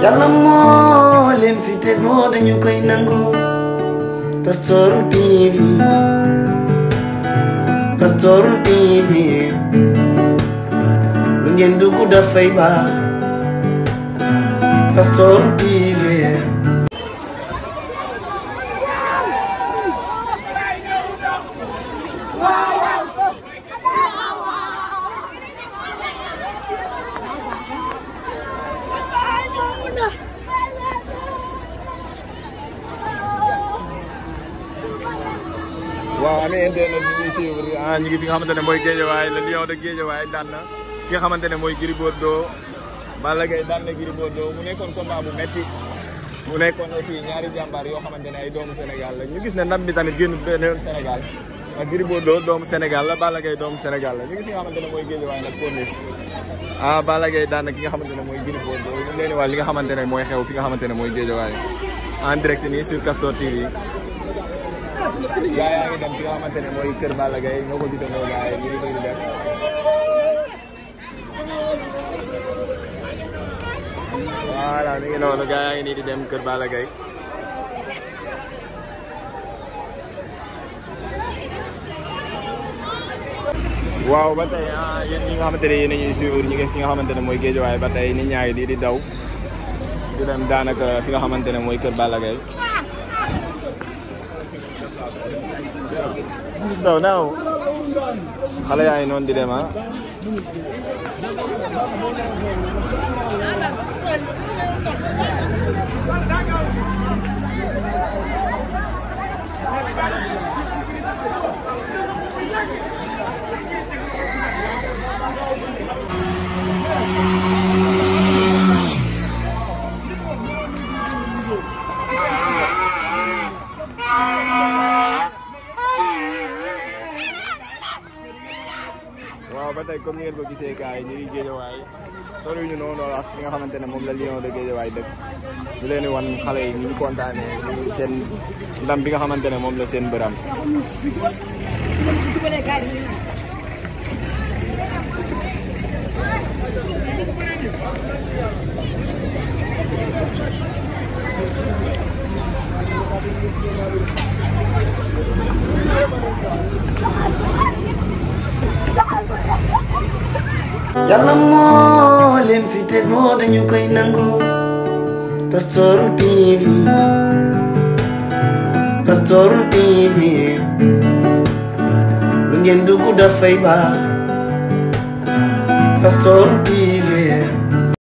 yàlla moo leen fi tegoo dañu koy nangu Pastoru TV Pastoru TV lu ngeen dugg dafay baax Pastoru TV waaw amee internet bi ñuy suivre ah ñu ngi fi nga xamante ne mooy Guédiawaye le lion de Guédiawaye daan na ki nga xamante ne mooy Gris Bordeaux Balla Gaye daan na Gris Bordeaux mu nekkoon combat bu metti mu nekkoon aussi ñaari jàmbaar yoo xamante ne ay doomu Sénégal la ñu gis ne ndam bi tamit génn benn yoon Sénégal ak Gris Bordeaux doomu Sénégal la Balla Gaye doomu Sénégal la ñu ngi fi nga xamante ne mooy Guédiawaye nag corniche ah Balla Gaye daan na ki nga xamante ne mooy Gris Bordeaux ñu leen wax li nga xamante ne mooy xew fi nga xamante ne mooy Guédiawaye en direct nii sur Castor TV gaa yaa ngi dem fi nga xamante ne mooy kër Balla Gaye ñoo ko gisandoo gaa yi ñu ngi di dem voilà mi ngi noonu gaa yaa ngi nii di dem kër Balla Gaye waaw ba tey ah yéen ñi nga xamante ne yéen a ñuy suivre ñu ngi fi nga xamante ne mooy Guédiawaye ba tey nit ñaa ngi di di daw di dem daanaka fi nga xamante ne mooy kër Balla Gaye so now xale yaa ngi noonu di dem ah waaw ba tey comme ni ngeen ko gisee gars yi ñu ngi Guédiawaye sori ñu noonu ak fi nga xamante ne moom la Lion de Guédiawaye dëkk ñu leen di wan xale yi ñu ngi kontaanee ñu seen ndam bi nga xamante ne moom la seen bëram yàlla moo leen fi tegoo dañu koy nangu Pastoru TV Pastoru TV lu ngeen dugg dafay baax Pastoru TV